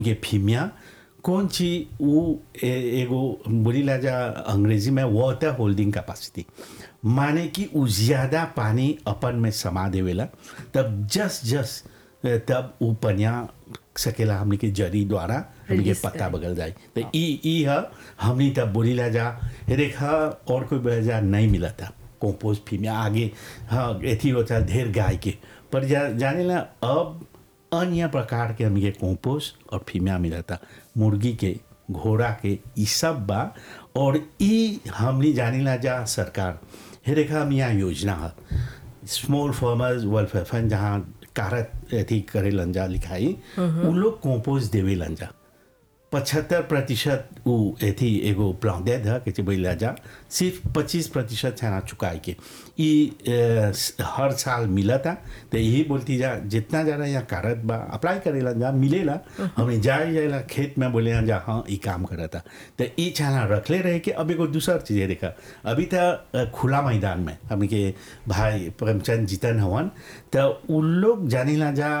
ये फीमिया कौन ची वो ए- एगो बोलीला जा अंग्रेजी में वाटर होल्डिंग कैपेसिटी माने कि उ ज्यादा पानी अपन में समा देवेला तब जस जस ए, तब उ पनिया सकेला हमनी के जरी द्वारा हमनी के Release पत्ता करे। बगल जाए तो ई ई ह हमनी तब बोलीला जा रेखा और कोई बजा नहीं मिला था कंपोस्ट फीमिया आगे हाँ एथी होता ढेर गाय के पर जा, जाने ला अब अन्य प्रकार के हमके कंपोस्ट और फीमिया मिला था मुर्गी के घोड़ा के ई सब बा और ई हमनी जाने ला जा सरकार हे रेखा हम यहाँ योजना है स्मॉल फार्मर्स वेलफेयर फंड जहाँ कारत अथी करे लंजा लिखाई उ लोग कंपोस्ट देवे लंजा पचहत्तर प्रतिशत उ एथी एगो प्लान दे था कि बोला जा सिर्फ पच्चीस प्रतिशत छाना चुकाए के ई ए, स- हर साल मिला था तो यही बोलती जा जितना ज़्यादा यहाँ कारत बा अप्लाई करेला जा मिलेला हमने जाए जाएला खेत में बोले जा हाँ ई काम करा था तो ई छाना रखले रहे कि अब एगो दूसर चीज़ है देखा अभी तो खुला मैदान में हमने के भाई प्रेमचंद जीतन हवन तो उन लोग जानीला जा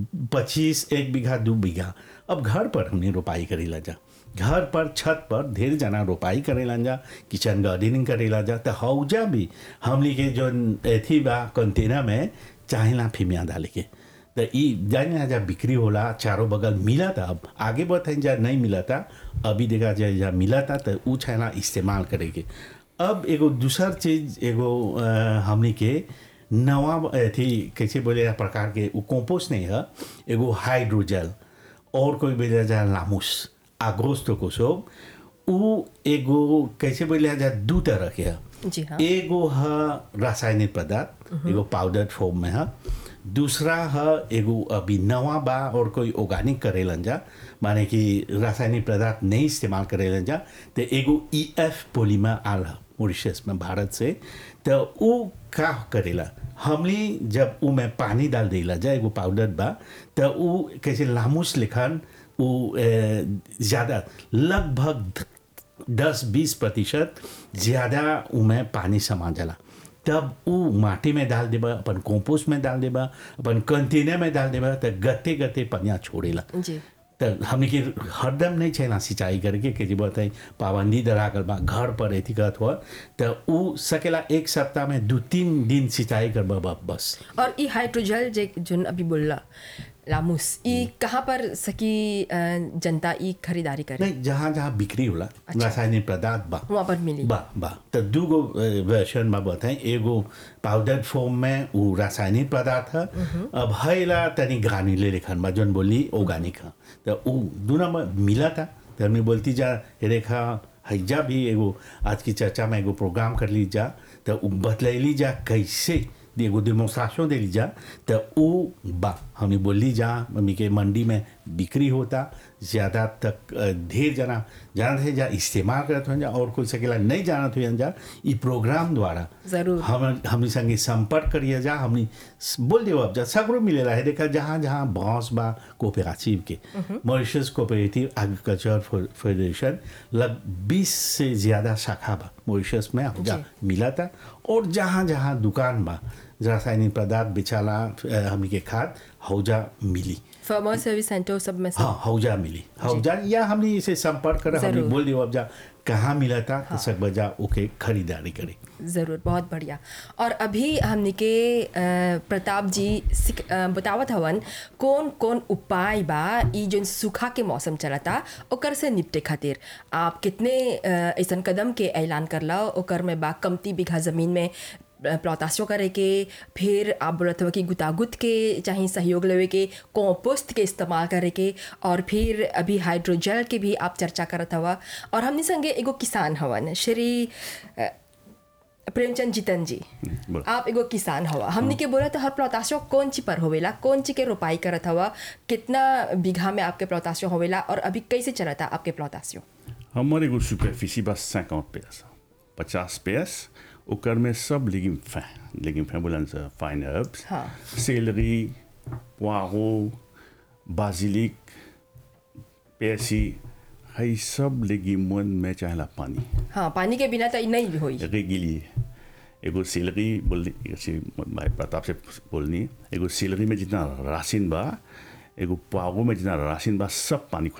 पच्चीस एक बीघा दू बीघा अब घर पर हमने रोपाई करेला जा घर पर छत पर ढेर जना रोपाई करेला जा किचन गार्डनिंग करेला जा तो हौजा भी हमनी के जो एथी बा कंटेनर में चाहेला फिमिया डाले के तो ई जाने जा बिक्री होला चारों बगल मिला था अब आगे बढ़ते जा नहीं मिला था अभी देखा जाए जा मिला था तो ऊ छाना इस्तेमाल करेंगे अब एगो दूसर चीज एगो अ, हमनी के नवा अथी कैसे बोले जा प्रकार के वो कंपोस्ट नहीं है एगो हाइड्रोजेल और कोई बोले जा लामूस आग्रोस्तो को सब उ एगो कैसे बोले जा दू तरह के है जी हाँ एगो है रासायनिक पदार्थ एगो पाउडर फॉर्म में है दूसरा है एगो अभी नवा बा और कोई ऑर्गेनिक करेलन जा माने कि रासायनिक पदार्थ नहीं इस्तेमाल करेलन जा तो एगो ई एफ पोलीमर आल है मॉरिशस में भारत से तो उ का करेला हमने जब उ में पानी डाल देला जा एगो पाउडर बा तो उ कैसे लामूस लिखन उ ए, ज़्यादा लगभग दस बीस प्रतिशत ज़्यादा उमें पानी समा जाला तब उ माटी में डाल देबा अपन कंपोस्ट में डाल देबा अपन कंटेनर में डाल देबा तो गते गते पनिया छोड़ेला जी तो हमने के हरदम नहीं छैला सिंचाई करके के जी बताई पाबंदी दरा कर बा घर पर एथी करत हो तो उ सकेला एक सप्ताह में दो तीन दिन सिंचाई करबा बा बस और ई हाइड्रोजल जे जोन अभी बोलला लामूस ई कहाँ पर सकी अ, जनता ई खरीदारी करे नहीं जहाँ जहाँ बिक्री होला रासायनिक पदार्थ बा वहाँ पर मिली बा बा तो दूगो वर्षन में बताएं एगो पाउडर फॉर्म में वो रासायनिक पदार्थ है अब हैला तनी ग्रानुले लेखन बा जोन बोली ऑर्गेनिक है तो वो दोनों में मिला था तो हमने बोलती जा हे रेखा हैजा भी एगो आज की चर्चा में एगो प्रोग्राम कर ली जा तो उ बतलैली जा कैसे एगो डेमोस्ट्रेशन दे ली जा तो उ बा हमने बोली जा मम्मी के मंडी में बिक्री होता ज़्यादा तक अ, ढेर जना जानत है जा इस्तेमाल करत हो जा और कोई सकेला नहीं जानत हो जा ई प्रोग्राम द्वारा जरूर। हम हमनी संगे संपर्क करिए जा हमनी स- बोल देव अब जा सगरो मिलेला है देखा जहाँ जहाँ बांस बा कोऑपरेटिव के मॉरिशस कोऑपरेटिव एग्रीकल्चर फेडरेशन लग 20 से ज़्यादा शाखा बा मॉरिशस में अब जा मिला था और जहाँ जहाँ दुकान बा रासायनिक पदार्थ बेचाला अ, हमनी के खाद हौजा मिली फार्मर सर्विस सेंटर सब में से हाँ हौजा मिली हौजा या हमने इसे संपर्क कर हमने जरूर। बोल दियो अब जा कहाँ मिला था तो सब बजा ओके खरीदारी करे ज़रूर बहुत बढ़िया और अभी हमने के अ, प्रताप जी सिक- अ, बतावत हवन कौन कौन उपाय बा ई जो सूखा के मौसम चलता ओकर से निपटे खातिर आप कितने अ, ऐसन कदम के ऐलान करला ओकर में बा कमती बीघा ज़मीन में प्लॉताशो करे के फिर आप बोलत हो कि गुतागुत के चाहे सहयोग लेवे के कॉम्पोस्ट के इस्तेमाल करे के और फिर अभी हाइड्रोजेल के भी आप चर्चा करत हवा और हमने संगे एगो किसान हवन श्री अ, प्रेमचंद जीतन जी बोल। आप एगो किसान हवा हमने के बोला तो हर प्लॉताशो कौन ची पर होवेला कौन ची के रोपाई करत हवा कितना बीघा में आपके प्लॉताशो होवेला और अभी कैसे चलता आपके प्लॉताशो हमारे एगो सुपरफिसी बस 50 पेस पचास पेस ओकर में सब लेगिम फैन लेगिम फैन बोलन से फाइन हर्ब्स हाँ। सेलरी पुआरो बाजिलिक पेसी है सब लेगिमन में चाहेला पानी हाँ पानी के बिना तो ई नहीं होई रेगिलिए एगो सेलरी बोलनी ऐसे भाई प्रताप से बोलनी एगो सेलरी में जितना राशिन बा एगो पुआरो में जितना राशिन बा सब पानी